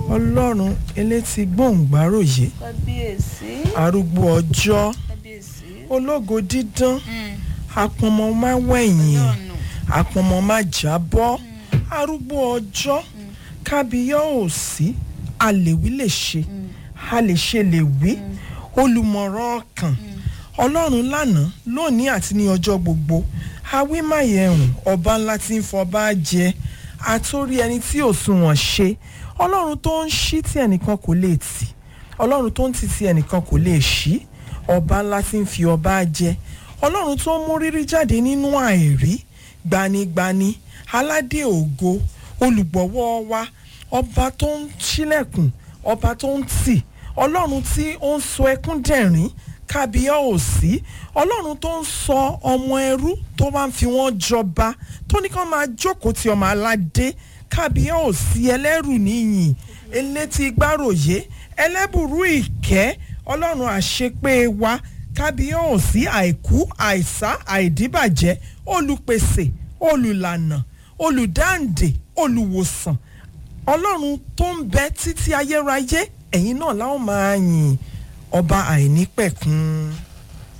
ọlọ́run elétí gbòǹgbàròyé kábíyèsí arúgbó ọjọ́ kábíyèsí ológo dídán àpọ̀nmọ má wẹ̀yìn ọlọ́run àpọ̀nmọ má jábọ́ arúgbó ọjọ́ kábíyá òsì àlèwí lè ṣe a lè ṣe lè wí olùmọ̀ràn ọkàn ọlọ́run lánàá lónìí àti ní ọjọ́ gbogbo awímáyẹ̀hùn ọba ńlá tí ń fọba jẹ àtórí ẹni tí ò sunwọ̀n ṣe ọlọ́run tó ń ṣí tí ẹnìkan kò lè tì ọlọ́run tó ń tì tí ẹnìkan kò lè ṣí ọba ńlá tí ń fi ọba jẹ ọlọ́run tó ń mú rírí jáde nínú àìrí gbanigbani aládé ògo olùgbọ̀wọ́ wa ọba tó ń ṣílẹ̀kùn ọba tó ń tì ọlọ́run tí ó ń sọ ẹkún dẹ̀rín kábíyá òsì ọlọ́run tó ń sọ ọmọ ẹrú tó máa ń fi wọ́n jọba tó ní kán máa jókòó ti ọmọ aládé kábíyá òsì ẹlẹ́rù níyìn elétí gbáròyé ẹlẹ́bùrú ìkẹ́ ọlọ́run àṣepé wa kábíyá òsì àìkú àìsá àìdíbàjẹ́ olùpèsè olùlànà olùdáǹdè olùwòsàn ọlọ́run tó ń bẹ títí ayérayé ẹ̀yin náà láwọn máa yìn ọba àìnípẹ̀kun.